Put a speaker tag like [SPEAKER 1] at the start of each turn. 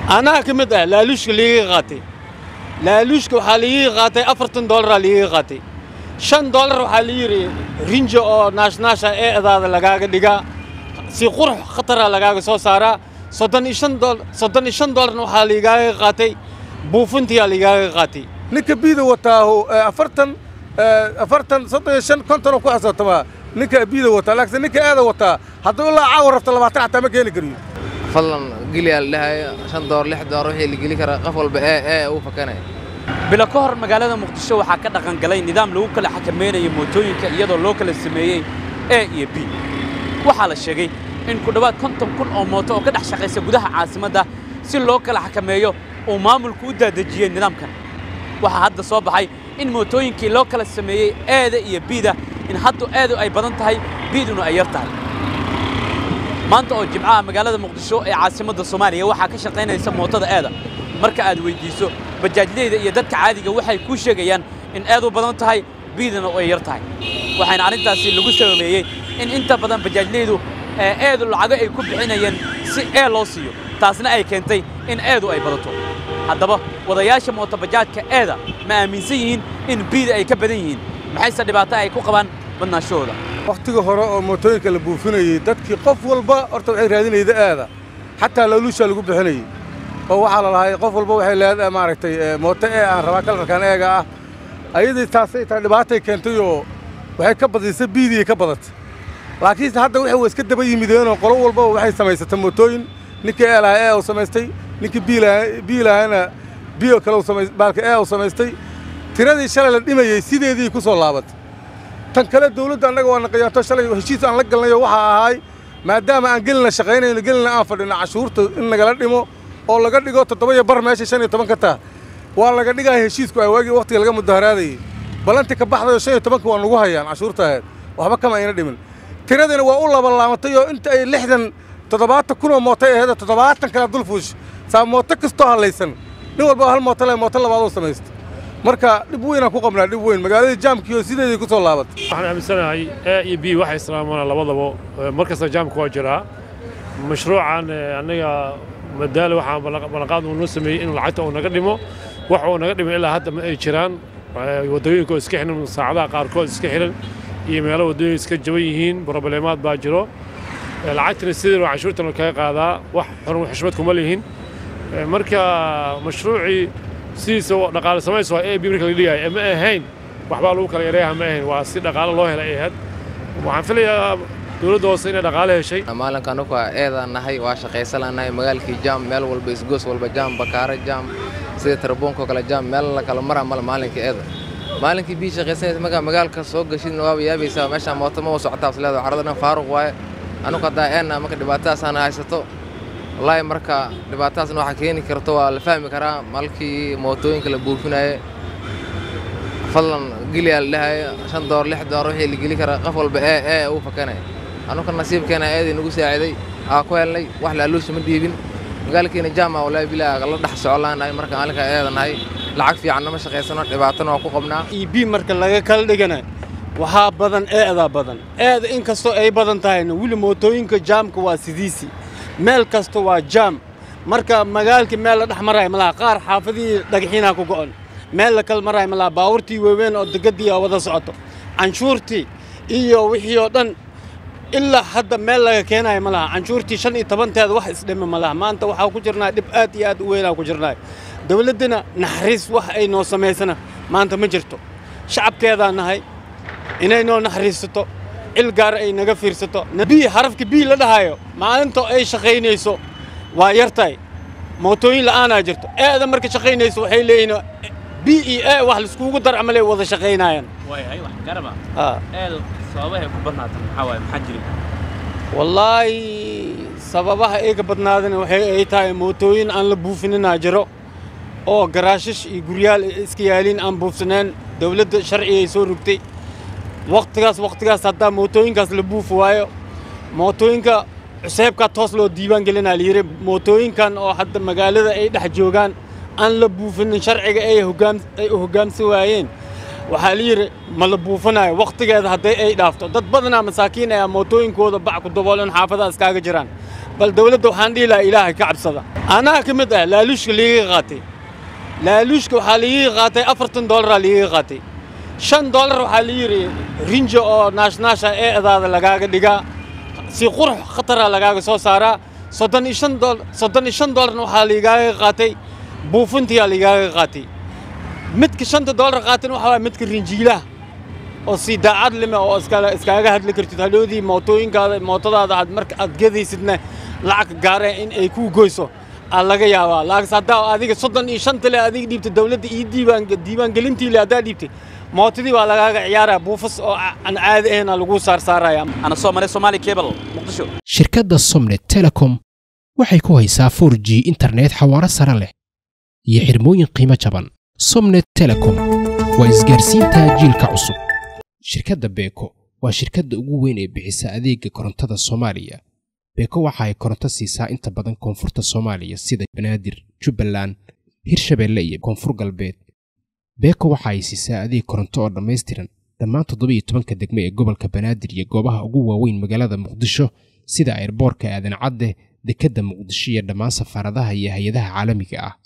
[SPEAKER 1] anaa ka mid ah laaluushka liiga qaatay laaluushka waxaa liiga qaatay afartan dollaraa liiga qaatay shan dollar waxaa la yidhi rinjo oo naashnaasha ee edaada lagaaga dhigaa si qurux khatara lagaaga soo saaraa soddon iyo shan dolar soddon iyo shan dollarna waxaa liigaaga qaatay buufintiyaa liigaaga qaatay
[SPEAKER 2] ninka biida wataahu afartan afartan soddon iyo shan konton oo ku xisaabtamaa ninka biida wataa laakiin ninka aada wataa hadduu ilaa caawa rabto labaatan xataa ma keeni kariyo
[SPEAKER 3] fadlan geliyaa la dhahayo shan door lix door wixii la geli karaa qof walba ee ee uu fakanaya
[SPEAKER 4] bilo ka hor magaalada muqdisho waxaa ka dhaqan galay nidaam lagu kala xakamaynayo mootooyinka iyadoo loo kala sameeyey a iyo b waxaa la sheegay in ku dhowaad konton kun oo mooto oo ka dhex shaqaysa gudaha caasimadda si loo kala xakameeyo uu maamulku u daadejiyey nidaamkan waxaa hadda soo baxay in mootooyinkii loo kala sameeyey eeda iyo biida in haddu eedu ay badan tahay biiduna ay yar tahay maanta oo jimcaha magaalada muqdisho ee caasimadda soomaaliya waxaa ka shaqaynaysa mootada eeda marka aad weyddiiso bajaajleyda iyo dadka caadiga waxay kuu sheegayaan in eedu badan tahay biidana ay yar tahay waxaana arrintaasi lagu sababeeyey in inta badan bajaajleydu eedu lacago ay ku bixinayeen si ee loo siiyo taasna ay keentay in eedu ay badato haddaba wadayaasha mootobajaajka eeda ma aaminsan yihiin in biida ay ka badan yihiin maxayse dhibaato ay ku qabaan badnaanshahooda
[SPEAKER 2] wakhtiga hore oo mootooyinka la buufinayey dadkii qof walba horta waxay raadinayda aada xataa laaluushaa lagu bixinayey oo waxaa la lahay qof walba waxay leedahay maaragtay mooto ee aan rabaa kalarkan eega ah ayadii taasay tahay dhibaatay keentay oo waxay ka badisay biidii ka badatay laakiinse hadda waxay wa iska daba yimideenoo qolo walbaba waxay samaysatay mootooyin ninkii ee lahaa ee uu samaystay ninkii bii lahaana biyo kale baalka ee uu samaystay tiradii shalay la dhimayey sideedii ku soo laabatay tan kale dawladda annaga waa naqayaanto shalay heshiis aan la galnayo waxaa ahaay maadaama aan gelina shaqaynayno gelina aan fadhino cashuurta in nagala dhimo oo laga dhigo toddoba iyo bar meesha shan iyo toban ka taa waa laga dhigaya heshiisku ay waagii wakhtiga laga mudaharaadayey balanti ka baxdayo shan iyo tobanka waa nagu hayaan cashuurta ahayd waxba kama ayna dhimin tiradina waa u labalaamatay oo inta ay lixdan toddobaatan kunoo mootay ahayd toddobaatan kala dul fuush saa mooto kastoo hallaysan nin walba hal mooto le mooto labaadoo samaysta marka dhib weynaan ku qabnaa dhib weyn magaaladii jaamkii oo sideedii ku soo laabatay
[SPEAKER 5] waxaan aaminsanahay a iyo b waxay islaamaan labadaba mar kasta jaamka waa jiraa mashruucan annaga madaale waxaan ballanqaad uu noo sameeyey inuu lacagta uu naga dhimo wax uu naga dhimo ilaa hadda ma ay jiraan waddooyinka oo iska xiran saacadaha qaarkood iska xiran iyo meelo waddooyin iska jaban yihiin brobleemaad baa jiro lacagtana sidii cashuurtan kaga qaadaa wax xurun xushmad kuma lihin marka mashruucii sidiisa dhaqaale samays waa a b marka la dhigaaya ma ahayn waxbaa lagu kala yareeyaha ma ahayn waa si dhaqaale loo helay ay ahayd waxaan filayaa dowladda hoose inay dhaqaale heshay
[SPEAKER 3] maalinka anugu eedaan nahay waa shaqaysananahay magaalkii jaam meel walba isgoos walba jaam bakaare jaam sida tarabuunkoo kale jaam meel la kala maraa male maalinka eeda maalinkii bii shaqaysanaysa markaa magaalka soo gashidna waaba yaabaysaa meeshaan mooto ma socotaa is leedahay carada dhan faaruq waaye anugu haddaa eenna marka dhibaatadaasaan haysato wallaahi marka dhibaatadaasna waxaa keeni karto waa la fahmi karaa malkii mootooyinka la buufinaye fadlan geliyaa la dhahayo shan door lix door wixii la geli karaa qof walba ee ee uu fakanaya anuka nasiibkeena eedii nagu saaciday aa ku helnay wax laaluusha ma dhiibin magaalkiina jaama wallaahi bilaa la dhex soco laanahay marka maalinka eeda nahay lacag fiican nama shaqaysano dhibaatana waa ku qabnaa
[SPEAKER 1] iyo b marka laga kala dhigana waxaa badan eedaa badan eeda in kastoo ay badan tahayna weli mootooyinka jaamka waa sidiisii meel kasta waa jaam marka magaalkii meel la dhex maraayo malaha qaar xaafadihii dhagaxiinaa ku go'on meel la kala maraayo malaha baabuurtii waaweyn oo degaddii aa wada socoto canshuurtii iyo wixii oo dhan ilaa hadda meel laga keenaayo ma laha canshuurtii shan iyo tobanteeda wax isdhima ma laha maanta waxaa ku jirnaa dhib aad iyo aad u weynaa ku jirnaa dawladdina naxariis wax ay noo samaysana maanta ma jirto shacabkeedaa nahay inay noo naxariisato cil gaar ay naga fiirsato bii harafka bii la dhahayo maalintoo ay shaqaynayso waa yartahay mootooyin la'aanaa jirto eeda marka shaqaynayso waxay leeyihin b e a wax laiskugu dar camalay wada shaqaynaayaan
[SPEAKER 4] sababahay ku badnaatan maxaa waaye maxaa jiri
[SPEAKER 1] wallaahi sababaha ay ka badnaadana waxay ay tahay mootooyin aan la buufininaa jiro oo garaashash iyo guryaal iska yaaliin aan buufsaneen dawladda sharcigay soo rogtay wakhtigaas wakhtigaas haddaa mootooyinkaas la buufi waayo mootooyinka cuseebkaa toos loo diiwaan gelinaa layidhi mootooyinkan oo hadda magaalada ay dhex joogaan aan la buufinin sharciga ay hoggaam ay u hoggaamsan waayeen waxaa la yidhi ma la buufinayo wakhtigeeda hadday ay dhaafto dad badanaa masaakiin ayaa mootooyinkooda bac ku daboolan xaafadaha iskaaga jiraan bal dawladda waxaan dhihi lahaa ilaahay ka cabsada anaa ka mid ah laaluushka liiga qaatay laaluushka waxaa liiga qaatay afartan dollaraa liiga qaatay shan dollar waxaa la yidhi rinjo oo naashnaasha ee edaada lagaaga dhigaa si qurux khatara lagaaga soo saaraa soddon iyo shan dool soddon iyo shan dollarna waxaa liigaaga qaatay buufintiyaa liigaaga qaatay midka shanta dollar qaatana waxaa waaya midka rinjiilaha oo si daacad lime oo iskala iskaaga hadli kartid hadhoodii mootooyinkaada mootadaada aad marka aad gedaysidna lacag gaaree in ay kuu goyso aa laga yaabaa laakiinse haddaa adiga soddon iyo shanta le adiga dhiibtay dawladda iyo diiwaan diiwaangelintii le haddaa dhiibtay mootadii waa lagaaga ciyaaraya buufas oo aan caadi ahayna lagu saarsaaraya
[SPEAKER 4] ana soo maray somaali cable muqdisho
[SPEAKER 6] shirkadda somnet telecom waxay ku haysaa 4g internet xawaaro sare leh iyo xirmooyin qiimo jaban somnet telecom waa isgaarsiinta jiilka cusub shirkadda beeko waa shirkadda ugu weyn ee bixisa adeega korontada soomaaliya beeko waxa ay koronto siisaa inta badan koonfurta soomaaliya sida banaadir jubbaland hirshabeelle iyo koonfur galbeed beeko waxa ay siisaa adeeg koronto oo dhammaystiran dhammaan toddoba iyo tobanka degme ee gobolka banaadir iyo goobaha ugu waaweyn magaalada muqdisho sida airboorka aadan cadde dekedda muqdisho iyo dhammaan safaaradaha iyo hay-adaha caalamiga ah